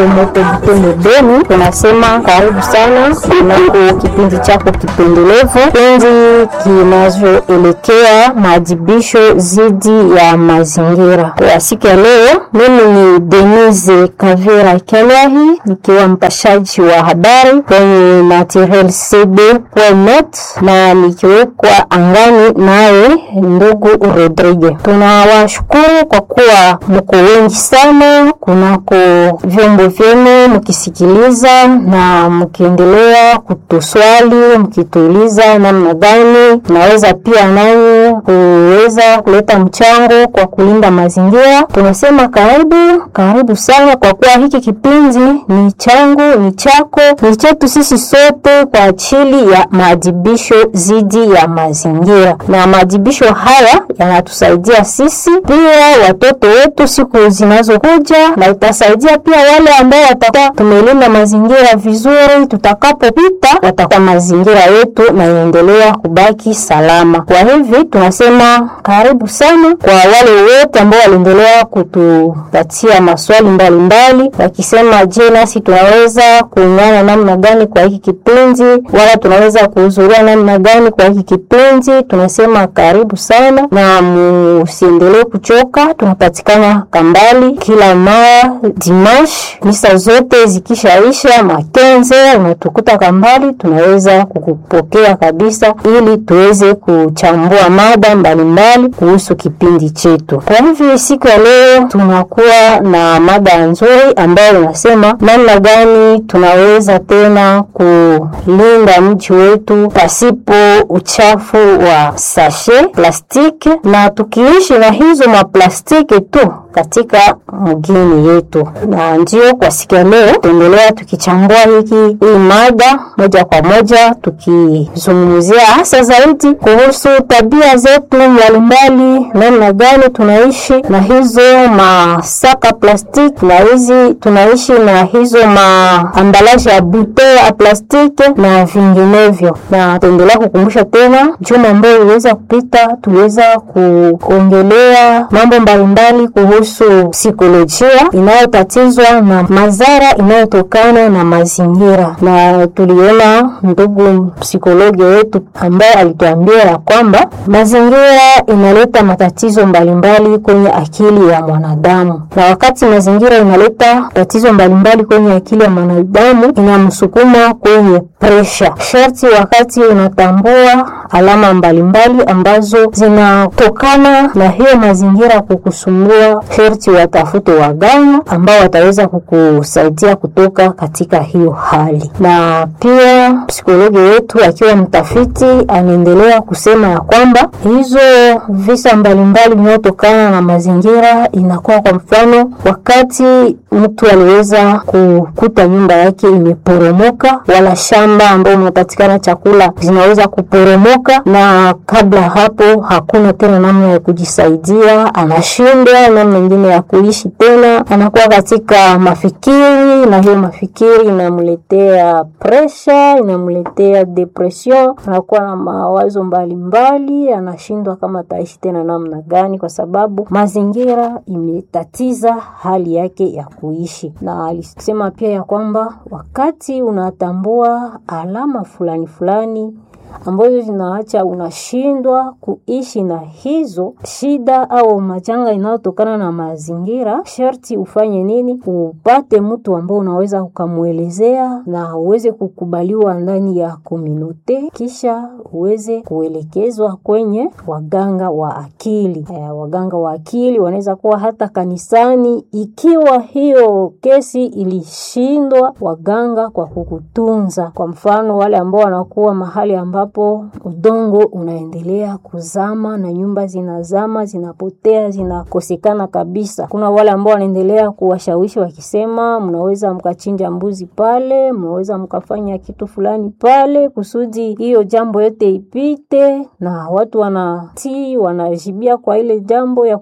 Motobuteni Beni, tunasema karibu sana kunako kipindi chako kipendelevu, kipindi kinachoelekea maadhibisho dhidi ya mazingira. Kwa siku ya leo, mimi ni Denise Kavira Kelehi nikiwa mpashaji wa habari kwenye naturelcb.net na nikiwekwa angani naye ndugu Rodrigue. Tunawashukuru kwa kuwa mko wengi sana kunako vyombo vyenu mkisikiliza na mkiendelea kutuswali mkituuliza namna gani naweza pia nanyi kuweza kuleta mchango kwa kulinda mazingira. Tunasema karibu karibu sana, kwa kuwa hiki kipindi ni changu, ni chako, ni chetu sisi sote kwa ajili ya maadhibisho dhidi ya mazingira, na maadhibisho haya yanatusaidia sisi pia watoto wetu siku zinazokuja, na itasaidia pia wale ambao watakuwa tumelinda mazingira vizuri, tutakapopita watakuwa mazingira yetu na inaendelea kubaki salama. Kwa hivi tunasema karibu sana kwa wale wote ambao waliendelea kutupatia maswali mbalimbali wakisema, je, nasi tunaweza kuungana namna gani kwa hiki kipindi, wala tunaweza kuhudhuria namna gani kwa hiki kipindi. Tunasema karibu sana na musiendelee kuchoka. Tunapatikana Kambali kila mara dimash, misa zote zikishaisha makenze, unatukuta Kambali, tunaweza kukupokea kabisa, ili tuweze kuchambua mada mbalimbali kuhusu kipindi chetu. Kwa hivyo siku ya leo tunakuwa na mada nzuri ambayo inasema namna gani tunaweza tena kulinda mji wetu pasipo uchafu wa sashe plastiki, na tukiishi na hizo maplastiki tu katika mgini yetu. Na ndio kwa siku ya leo tuendelea tukichambua hiki hii mada moja kwa moja, tukizungumzia hasa zaidi kuhusu tabia zetu mbalimbali, namna gani tunaishi na hizo masaka plastiki, na hizi tunaishi na hizo maambalaje ya bute ya plastiki na vinginevyo. Na tuendelea kukumbusha tena, juma ambayo iliweza kupita, tuliweza kuongelea mambo mbalimbali kuhusu psikolojia inayotatizwa na madhara inayotokana na mazingira, na tuliona ndugu psikologi wetu ambaye alituambia ya kwamba mazingira inaleta matatizo mbalimbali kwenye akili ya mwanadamu, na wakati mazingira inaleta tatizo mbalimbali kwenye akili ya mwanadamu, inamsukuma kwenye presha. Sharti wakati unatambua alama mbalimbali ambazo zinatokana na hiyo mazingira kukusumbua, sharti watafute waganga ambao wataweza kukusaidia kutoka katika hiyo hali. Na pia psikologi wetu akiwa mtafiti anaendelea kusema ya kwamba hizo visa mbalimbali vinavyotokana na mazingira inakuwa kwa mfano, wakati mtu aliweza kukuta nyumba yake imeporomoka, wala shamba ambao unapatikana chakula zinaweza kuporomoka, na kabla hapo hakuna tena namna ya kujisaidia, anashindwa namna nyingine ya kuishi tena, anakuwa katika mafikiri, na hiyo mafikiri inamletea presha, inamletea depression, anakuwa na mawazo mbalimbali, anashindwa kama ataishi tena namna gani, kwa sababu mazingira imetatiza hali yake ya kuishi. Na alisema pia ya kwamba wakati unatambua alama fulani fulani ambazo zinaacha unashindwa kuishi na hizo shida au majanga inayotokana na mazingira, sharti ufanye nini? Upate mtu ambao unaweza ukamwelezea na uweze kukubaliwa ndani ya komunote, kisha uweze kuelekezwa kwenye waganga wa akili. E, waganga wa akili wanaweza kuwa hata kanisani, ikiwa hiyo kesi ilishindwa waganga kwa kukutunza. Kwa mfano wale ambao wanakuwa mahali ambapo udongo unaendelea kuzama na nyumba zinazama, zinapotea, zinakosekana kabisa. Kuna wale ambao wanaendelea kuwashawishi wakisema, mnaweza mkachinja mbuzi pale, mnaweza mkafanya kitu fulani pale kusudi hiyo jambo yote ipite, na watu wanatii, wanajibia kwa ile jambo ya